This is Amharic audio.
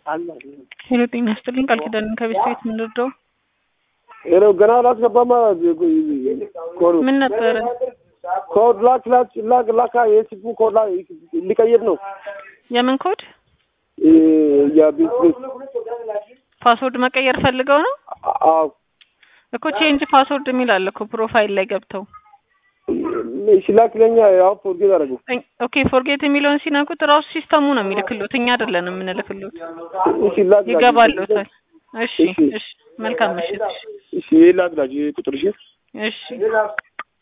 ሄሎ ጤና ይስጥልኝ ቃል ኪዳንን ከቤት ቤት የምንረዳው ሄሎ ገና ላስገባማ ኮዱ ምን ነበረ? ኮድ ላክ ላክ ላክ ላካ የሲፑ ኮድ ላ ሊቀይር ነው የምን ኮድ? የቢት ቤት ፓስወርድ መቀየር ፈልገው ነው አዎ እኮ ቼንጅ ፓስወርድ የሚል አለ እኮ ፕሮፋይል ላይ ገብተው ሲላክለኛ ያው ፎርጌት አደረጉ ኦኬ ፎርጌት የሚለውን ሲነኩት ራሱ ሲስተሙ ነው የሚልክሎት እኛ አይደለንም የምንልክሎት ሲላክ ይገባሎታል እሺ እሺ መልካም ምሽት እሺ ላክ ላክ ቁጥር እሺ እሺ